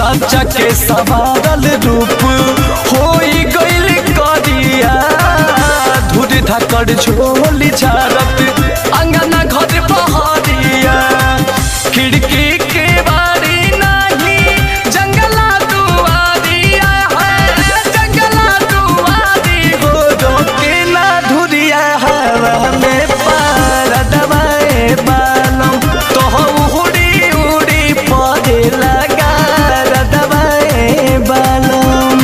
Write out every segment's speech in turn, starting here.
साचा के सवारल रूप होई गइल करिया धुर धकड़ झोली झारत अंगना घर पहरिया खिड़की के बारी नाही जंगला दुआरिया है जंगला दुआरी हो रोके ना धुरिया हवा में पार दबाए बालम तो उड़ी उड़ी पौधे लगा दबाए बालम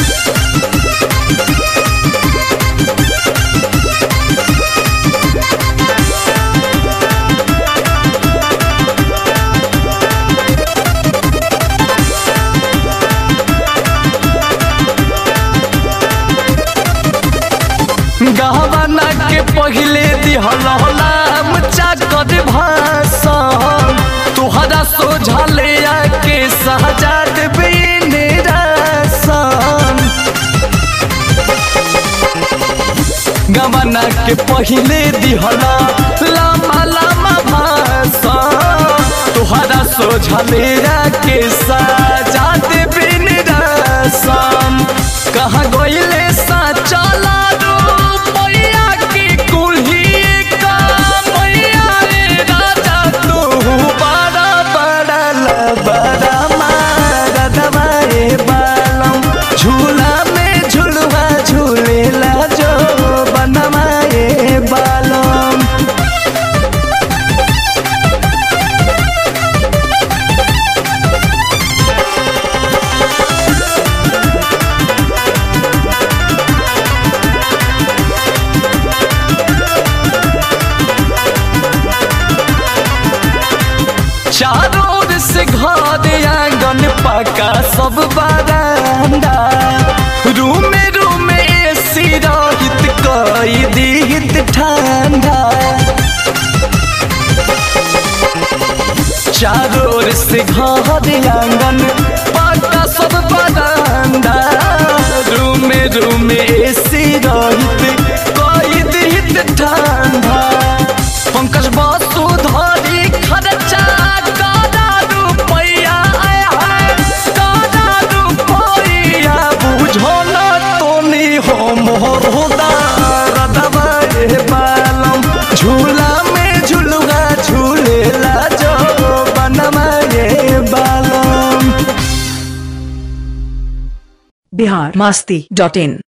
गहवाना के पहिले दिहलाम चाकर भाषण तुहरा सोझले आके सहजाद बिन रासन गवाना के पहिले दिहला लामा लामा भाषण तुहरा सोझले आके सहजाद बिन रासन कहाँ गइले साचला मैया की कुल्ही का मैया रे राजा तू बड़ा बड़ा लबड़ा मार दबाए बालम झूला में झुलवा झूलेला जो बनवाए बालम चारों ओर से घर आंगन पका सब बरांडा रूम रूम एसी रहित कई दीहित ठंडा चारों ओर से घर आंगन पका सब बरांडा रूम रूम एसी रहित कई दीहित ठंडा पंकज बसु धरी खर्चा कादा रुपैया आय हाय कादा रुपैया बुझो न तोनी हो मोर होदार दबाए बालम झूला में झुलुआ झूलेला जो बनमाए बालम बिहार मस्ती डॉट इन